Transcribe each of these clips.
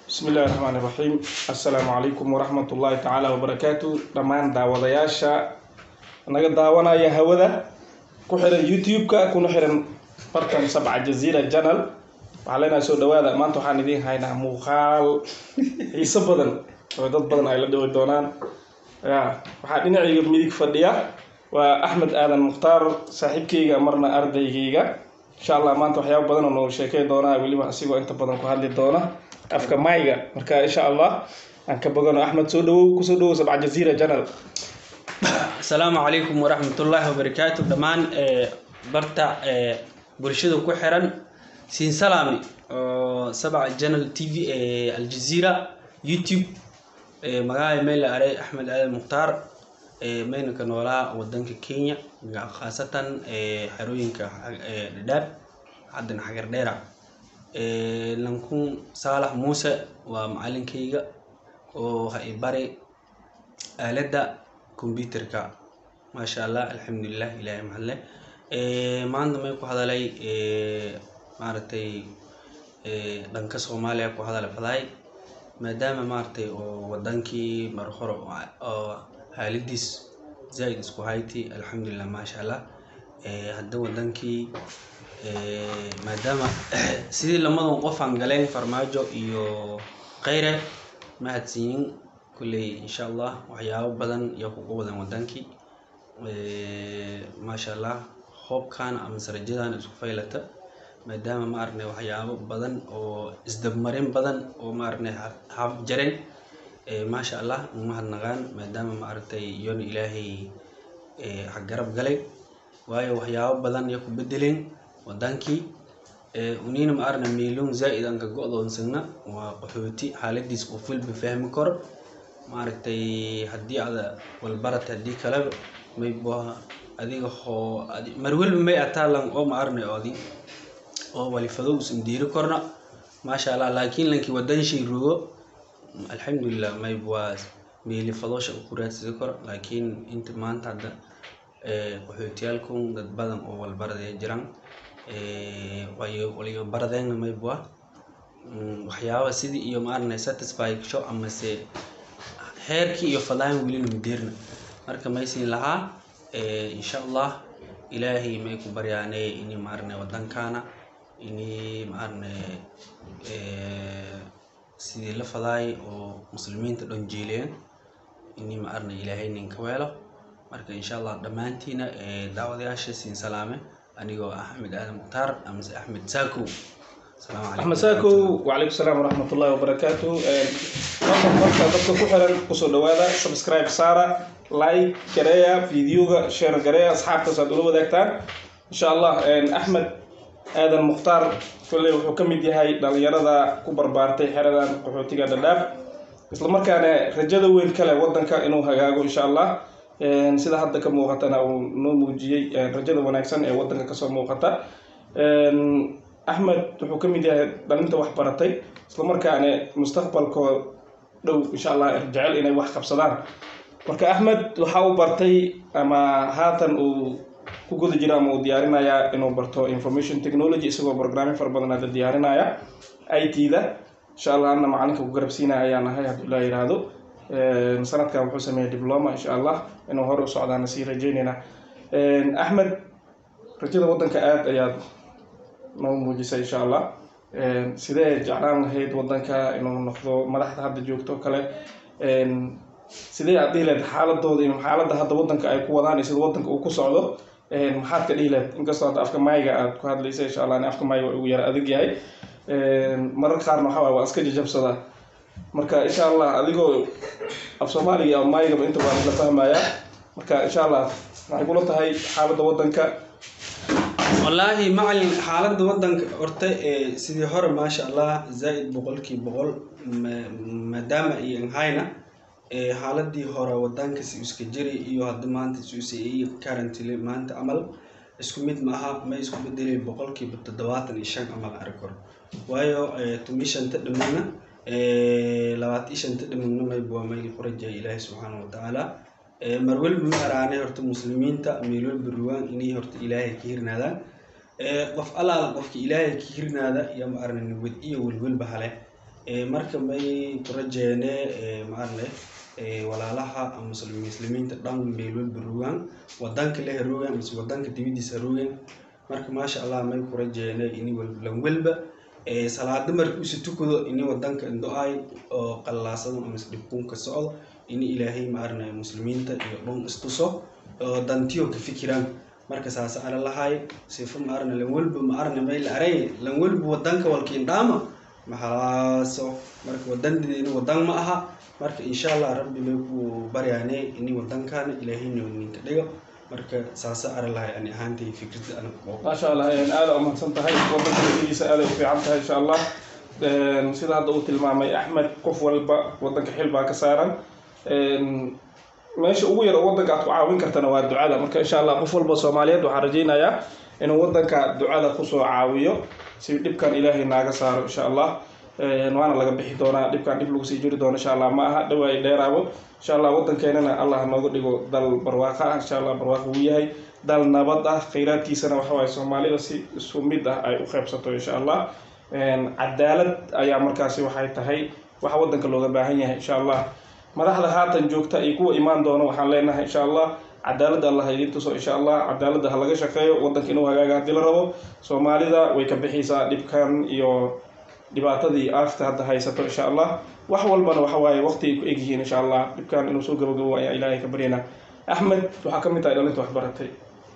bismi illahi raxmaan iraxiim assalaamu calaykum waraxmat ullaahi tacaala wabarakaatu dhammaan daawadayaasha naga daawanaya hawada ku xiran youtube-ka kuna xiran bartan sabca jaziira janal waxaa leenahay soo dhawaada maanta waxaan idiin haynaa muuqaal xiiso badan oo dad badan ay la dhiwi doonaan ya waxaa dhinacayga midig fadhiya waa axmed aadan mukhtaar saaxiibkeyga marna ardaygeyga insha allah maanta waxyaaba badan oo noogu sheekey doonaa weliba asigoo inta badan ku hadli doona afka mayga marka insha allah aan ka bogano axmed soo dhawow kusoo dhawow sabca jaziira janal asalaamu calaykum waraxmatullaahi wabarakaatu dhammaan barta bulshada ku xiran siin salaami oo sabca janal t v aljaziira youtube magaca meyla aray axmed aadan mukhtaar meynaka noolaa wadanka kenya khaasatan xerooyinka dhadhaab haddana xagar dheera lankun saalax muuse waa macalinkayga oo ha i bari aaladda computerka maasha allah alxamdulilah ilaahay mahadle maanta may ku hadalay maaragtay dhanka soomaaliya ku hadala fadaay maadaama maaragtay oo wadankii mar hore oo haaladiis zaaid isku hayti alxamdulilah maasha allah hadda wadankii maadaama sidii lamadan qofaan galeen farmaajo iyo kheyre mahadsiyin kulley insha allah waxyaabo badan iyo kugu wadan wadankii maasha allah hoobkan ama sarajadan isku faylata maadaama ma aragnay waxyaabo badan oo isdabmarin badan oo ma aragnay haf jareen maasha allah umahadnaqaan maadaama ma aragtay iyoona ilaahay xaggarab galay waayo waxyaabo badan iyo ku bedeleen wadankii unina ma arna miilon zaa-id aan ka go-doonsagna waa qaxooti xaaladiis qof walba fahmi karo maaragtay haddii ada walbarata haddii kaleba maybo adiga hoo mar walba may ataalan oo ma arnay oodi oo walifado usan diiri korna maasha allah laakiin lankii wadan shay rogo alxamdulilah mayb waa meeli fadoosha ku raadsadi karo laakiin inta maanta hadda qaxootiyaalkun dad badan oo walbaradee jiraan waliyo baradeenna mayb waa waxyaaba sidii iyo ma arnay satisfaction amase heerkii iyo fadaan welina madeerna marka maysiin lahaa insha allah ilaahay may ku baryaane ini maarne wadankaana ini maarne sidii la fadaay oo muslimiinta dhan jeeleen ini maarne ilaahay ninka weelo marka insha allah dhammaantiina daawadayaasha siin salaame anigoo ah axmed aadan mukhtaar amase axmed saakow axmed saakow wacalaykum salaam waraxmat ullahi wabarakaatu marka marka dadka ku xiran kusoo dhawaada subscribe saara like gareeya videoga share gareeya asxaabtaas aad ula wadaagtaan insha allah axmed aadan mukhtaar kolley wuxuu ka mid yahay dhalinyarada ku barbaartay xeradan qaxootiga dhadhaab islamarkaana rajada weyn kale wadanka inuu hagaago insha allah sida hadda ka muuqatana uu noo muujiyey rajada wanaagsan ee wadanka kasoo muuqata axmed wuxuu ka mid yahay dhalinta wax baratay islamarkaana mustaqbalkoo dhow insha allah jecel inay wax qabsadaan marka axmed waxa uu bartay ama haatan uu ku guda jira ama uu diyaarinayaa inuu barto information technology isagoo programming fara badan hadda diyaarinaya i t da insha allah anna macalinka ku garabsiinaya ayaan ahay hadduu laa yiraahdo sanadkan wuxuu sameeyay diploma insha allah inuu hore u socdaana sii rajeynayna axmed rajada wadanka aada ayaad noo muujisay insha allah sidee jeclaan lahayd wadanka inuu noqdo madaxda hadda joogto o kale sidee aad dhihi lahayd xaaladooda iyo xaaladda hadda wadanka ay ku wadaan iyo sida wadanka uu ku socdo maxaad ka dhihi lahayd inkastoo hadda afka mayga aad ku hadlaysa insha allah afka mayga ugu yara adag yahay marar qaarna waxaa waay waa iska jajabsadaa marka insha allah adigoo af soomaaliga iyo maygaba inta baan la fahmayaa marka insha allah waxay kula tahay xaaladda wadanka wallaahi macalin xaaladda wadanka horta sidii hore maasha allah zaa-id boqolkii boqol maadaama iyo nhayna xaaladii hore wadanka si iska jiri iyo hadda maanta si currently maanta camal isku mid maaha ma isku bedelay boqolkiiba toddobaatan iyo shan camal arag karo waayo tumi shanta dhimagna labaatan iyo shanta dhimagna mayb waa mayl qurajaya ilaahi subxaana watacaala mar walba ma araanay horta muslimiinta meel walba ruwaan inay horta ilaahay ka hirnaadaan qof allaala qofka ilaahay ka hirnaada iyo ma arna nabad iyo welwelba hale marka may ku rajeene maarne walaalaha muslimiinta dhan meel walba rogaan wadanka leh rogaan mise wadanka dibadiisa rogaan marka maasha allah may ku rajeene ini lan walba salaada marka usi tukado ini wadanka do-ay oo qallaasado mise dhibkuun ka socdo ini ilaahay maarne muslimiinta iyo dhan istuso oo dantiyo ka fikiraan marka saas ala lahay sifo maarne lan walba maarne may la aray lan walba wadanka walkiin dhaama maxalaaso marka wadandeena wadan ma aha marka insha allah rabbi may ku baryaane ini wadankaana ilaahayna ninka dhigo marka saasa ara lahay ani ahaantay fikrada ana ku qabo maasha allah aada u mahadsan tahay wadanka laftigiisa aaday u fiican tahay insha allah sida hadda uu tilmaamay axmed qof walba wadanka xil baa ka saaran meesha ugu yar oo wadanka aad ku caawin kartana waa ducada marka insha allah qof walba soomaaliyeed waxaan rajaynayaa inuu wadanka ducada kusoo caawiyo si dhibkan ilaahay naaga saaro insha allah waana laga bixi doonaa dhibkan dhib lagu sii jiri doono insha allah ma aha dhawaay dheeraabo insha allah wadankeenana allah nooga dhigo dal barwaaqo ah insha allah barwaaqo uu yahay dal nabad ah khayraadkiisana waxa waaye soomaalida si isu mid ah ay u qaybsato insha allah cadaalad ayaa markaasi waxay tahay waxa wadanka looga baahan yahay insha allah madaxda haatan joogta iyo kuwa imaan doono waxaan leenahay insha allah cadaaladda allah idiin tuso insha allah cadaaladda ha laga shaqeeyo wadanka inuu hagaaga haddii la rabo soomaalida way ka bixaysaa dhibkan iyo dhibaatadii aafta hadda haysato insha allah wax walbana waxa waaye waqti ay ku egyihiin insha allah dhibkan inuu soo gabagabo ayaa ilaahay ka baryanaa axmed waxaa ka mid tahay dhalinta waxbaratay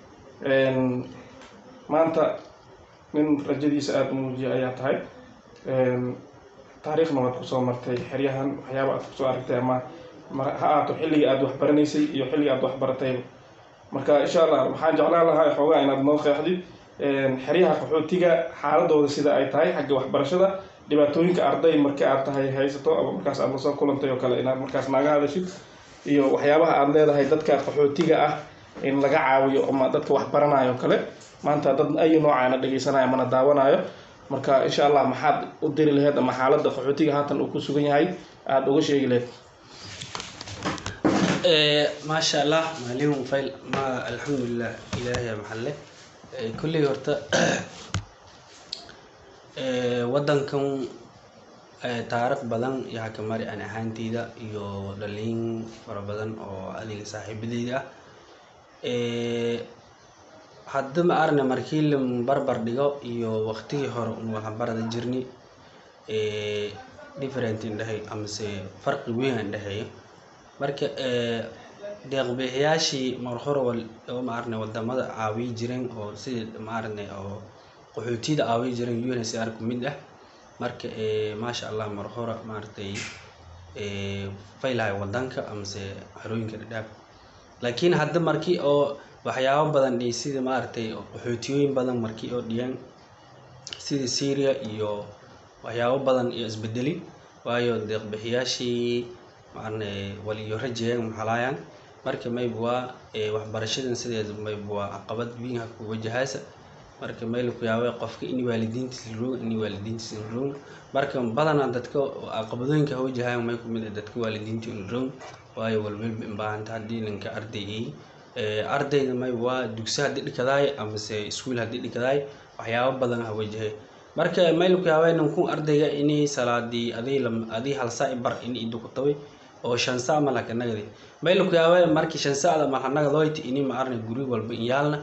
maanta nin rajadiisa aada u muujiya ayaa tahay taariikhna waad kusoo martay xeryahan waxyaaba aad kusoo aragtay ama ha aato xilligii aada waxbaranaysay iyo xilligii aada waxbaratayba marka insha allah waxaan jeclaan lahaa xoogaa inaad noo qeexdid xeryaha qaxootiga xaaladooda sida ay tahay xagga waxbarashada dhibaatooyinka arday marka aad tahay haysato ama markaas aad lasoo kulantay oo kale inaad markaas naaga hadashid iyo waxyaabaha aada leedahay dadka qaxootiga ah in laga caawiyo ama dadka waxbaranayo o kale maanta dad ayu noocaana dhegaysanayo amana daawanayo marka insha allah maxaad u diri laheyd ama xaaladda qaxootiga haatan uu ku sugan yahay aada uga sheegi laheyd maasha allah maalin fayl ma alxamdulilah ilaahay maxalle kulley horta wadankan taariikh badan yaa ka mari an ahaanteyda iyo dhalin fara badan oo adiga saaxiibadeyda ah hadda ma arne markii la barbar dhigo iyo waqtigii hore un waxbarada jirni different indhehay amase farqi weyn aan dhexeeyo marka deeqbixiyaashii mar hore oo maarne wadamada caawiyi jireen oo sida maarne oo qaxootiyada caawiyi jireen UNHCR ku mid ah marka maasha allah mar hore maaragtay faylahay wadanka amase xerooyinka dhadhaab laakiin hadda markii oo waxyaabo badan dhihi sida maaragtay qaxootiyooyin badan markii oo dhiyaan sida syria iyo waxyaabo badan iyo isbedeli waayo deeqbixiyaashii maarne waliyo rajeeyaan maxalaayaan marka mayb waa waxbarashadan sideeda mayb waa caqabad weyn ha ku wajahaasa marka mayl ku yaabay qofka in waalidiintiisa roog in waalidiintiisa roog marka badanaa dadka caqabadooyinka ha wajahayan may ku mid ah dadka waalidiinta in roog waayo walwalba inbaahanta haddii ninka ardaygay ardayda mayb waa dugsi haddii dhikadaay amase iskuul haddii dhikadaay waxyaabo badan ha wajahay marka mayl ku yaabay ninkun ardayga inay salaadii adii adii hal saac bar in idu ku tabay oo shan saac ma laka nagadi mayl ku yaabay markii shan saacda ma nagadoyti ini ma arne guri walba in yaalna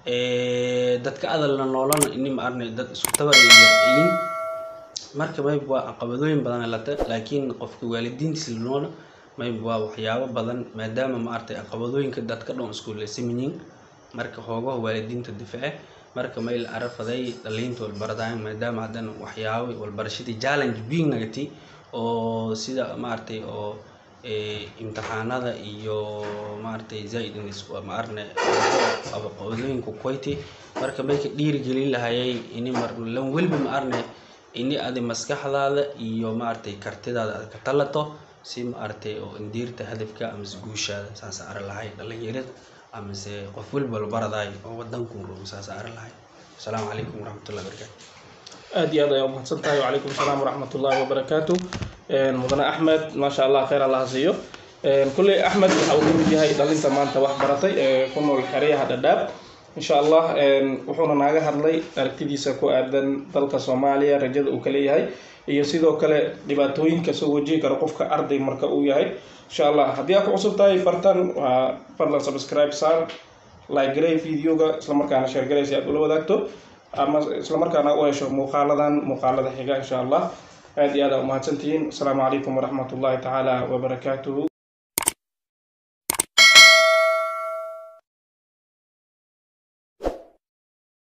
dadka adalna noolana ini ma arne dad isku tabar yaryiin marka mayb waa caqabadooyin badan lata laakiin qofka waalidiintiisa noona mayb waa waxyaabo badan maadaama ma artay caqabadooyinka dadka dhan isku leesaminyiin marka hoogaha waalidiinta diface marka mayl arafaday dhaliinta walbaradayan maadaama haddana waxyaabo walbarashadii challenge weyn nagati oo sida maaragtay oo imtixaanada iyo maaragtay zaid ma arne caqabadooyinka kuwayti marka may ka dhiirigelin lahayay ini mar lan welba ma arne ini adi maskaxdaada iyo maaragtay kartidaada aad ka talato si maaragtay oo indiirta hadafka amase guushaada saas ara lahay dhalinyarada amase qof walba walbaradaay oo wadanku rogo saas ara lahay asalaamu calaykum waraxmatullahi wabarakaatu aada iyo aad ayaa umahadsan tahay wacalaykum asalaam waraxmat ullahi wabarakaatu mudane axmed maasha allah kheyr allaha siiyo kulley axmed waxa uu kamid yahay dhalinta maanta wax baratay ee ku nool xeryaha dhadhaab insha allah wuxuuna naaga hadlay aragtidiisa ku aadan dalka soomaaliya rajada uu ka leeyahay iyo sidoo kale dhibaatooyinka soo wajihi kara qofka arday marka uu yahay insha allah haddii aad ku cusub tahay fartan waa fadlan subscribe saar like garay videoga islamarkaana share garay si aad ula wadaagto ama islamarkaana u hesho muuqaaladan muuqaalada xiga insha allah aad iyo aad aa umahadsantihiin asalaamu calaykum waraxmat ullahi tacaala wabarakaatuhu